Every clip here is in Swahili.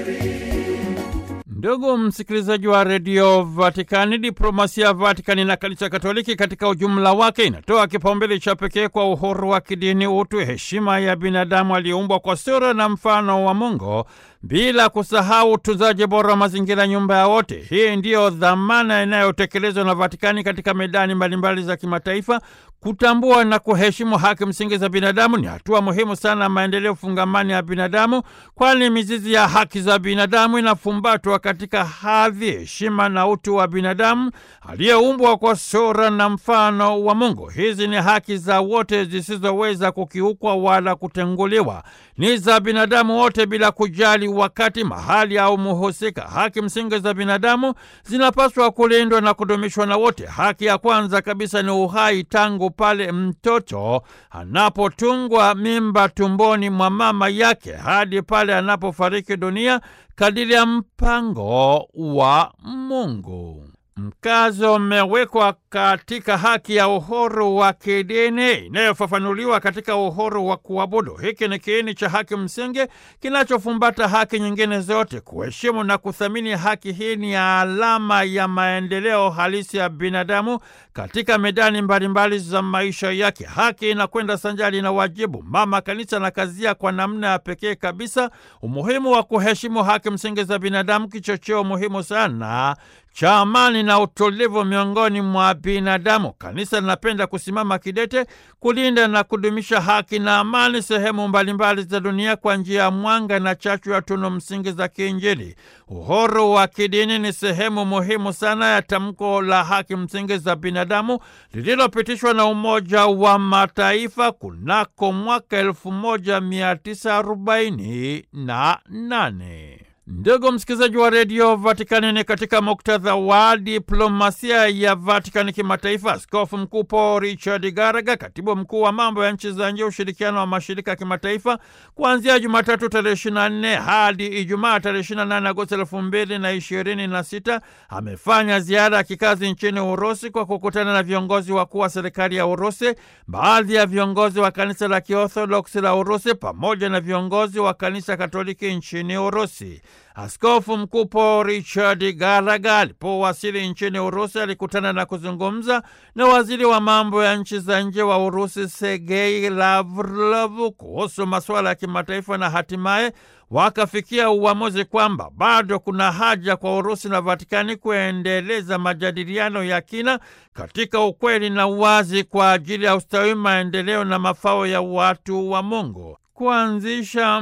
Ndugu msikilizaji wa redio Vatikani, diplomasia ya Vatikani na kanisa Katoliki katika ujumla wake inatoa kipaumbele cha pekee kwa uhuru wa kidini, utu, heshima ya binadamu aliyeumbwa kwa sura na mfano wa Mungu, bila kusahau utunzaji bora wa mazingira, nyumba ya wote. Hii ndiyo dhamana inayotekelezwa na Vatikani katika medani mbalimbali za kimataifa. Kutambua na kuheshimu haki msingi za binadamu ni hatua muhimu sana ya maendeleo fungamani ya binadamu, kwani mizizi ya haki za binadamu inafumbatwa katika hadhi, heshima na utu wa binadamu aliyeumbwa kwa sura na mfano wa Mungu. Hizi ni haki za wote zisizoweza kukiukwa wala kutenguliwa, ni za binadamu wote bila kujali wakati, mahali au muhusika. Haki msingi za binadamu zinapaswa kulindwa na kudumishwa na wote. Haki ya kwanza kabisa ni uhai, tangu pale mtoto anapotungwa mimba tumboni mwa mama yake hadi pale anapofariki dunia kadiri ya mpango wa Mungu. Mkazo umewekwa katika haki ya uhuru wa kidini inayofafanuliwa katika uhuru wa kuabudu. Hiki ni kiini cha haki msingi kinachofumbata haki nyingine zote. Kuheshimu na kuthamini haki hii ni alama ya maendeleo halisi ya binadamu katika medani mbalimbali za maisha yake. Haki inakwenda sanjari na wajibu. Mama Kanisa anakazia kwa namna ya pekee kabisa umuhimu wa kuheshimu haki msingi za binadamu, kichocheo muhimu sana cha amani na utulivu miongoni mwa binadamu. Kanisa linapenda kusimama kidete kulinda na kudumisha haki na amani sehemu mbalimbali za dunia kwa njia ya mwanga na chachu ya tunu msingi za kiinjili. Uhuru wa kidini ni sehemu muhimu sana ya tamko la haki msingi za binadamu lililopitishwa na Umoja wa Mataifa kunako mwaka elfu moja mia tisa arobaini na nane. Ndugu msikilizaji wa redio Vatikani, ni katika muktadha wa diplomasia ya Vatikani kimataifa, Askofu Mkuu Paul Richard Garaga, katibu mkuu wa mambo ya nchi za nje, ushirikiano wa mashirika ya kimataifa, kuanzia Jumatatu tarehe 24 hadi Ijumaa tarehe 28 Agosti elfu mbili na ishirini na sita amefanya ziara ya kikazi nchini Urusi kwa kukutana na viongozi wakuu wa serikali ya Urusi, baadhi ya viongozi wa kanisa la Kiorthodoksi la Urusi pamoja na viongozi wa kanisa Katoliki nchini Urusi. Askofu Mkuu Paul Richard Garaga alipowasili nchini Urusi alikutana na kuzungumza na waziri wa mambo ya nchi za nje wa Urusi Sergei Lavrov kuhusu masuala ya kimataifa na hatimaye wakafikia uamuzi kwamba bado kuna haja kwa Urusi na Vatikani kuendeleza majadiliano ya kina katika ukweli na uwazi kwa ajili ya ustawi, maendeleo na mafao ya watu wa Mungu. Kuanzisha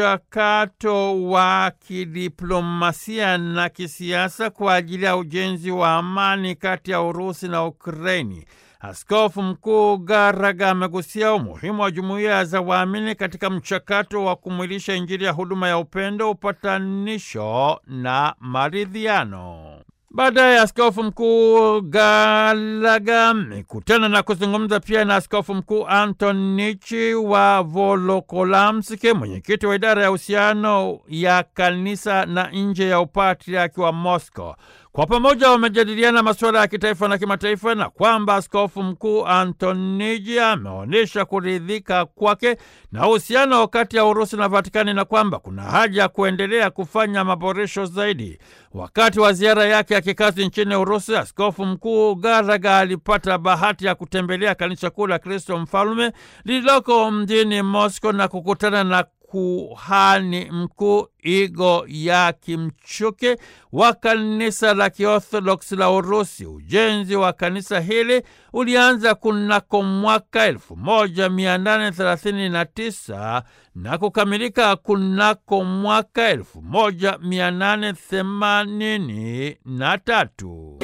mchakato wa kidiplomasia na kisiasa kwa ajili ya ujenzi wa amani kati ya Urusi na Ukraini. Askofu Mkuu Garaga amegusia umuhimu wa jumuiya za waamini katika mchakato wa kumwilisha Injili ya huduma ya upendo, upatanisho na maridhiano. Baadaye askofu mkuu Galaga amekutana na kuzungumza pia na askofu mkuu Antonichi wa Volokolamski, mwenyekiti wa idara ya uhusiano ya kanisa na nje ya upatriaki wa Moscow. Kwa pamoja wamejadiliana masuala ya kitaifa na kimataifa, na kwamba askofu mkuu Antoniji ameonyesha kuridhika kwake na uhusiano kati ya Urusi na Vatikani na kwamba kuna haja ya kuendelea kufanya maboresho zaidi. Wakati wa ziara yake ya kikazi nchini Urusi, askofu mkuu Garaga alipata bahati ya kutembelea kanisa kuu la Kristo Mfalme lililoko mjini Moscow na kukutana na kuhani mkuu Igo ya Kimchuke wa kanisa la Kiorthodoksi la Urusi. Ujenzi wa kanisa hili ulianza kunako mwaka 1839 na kukamilika kunako mwaka 1883.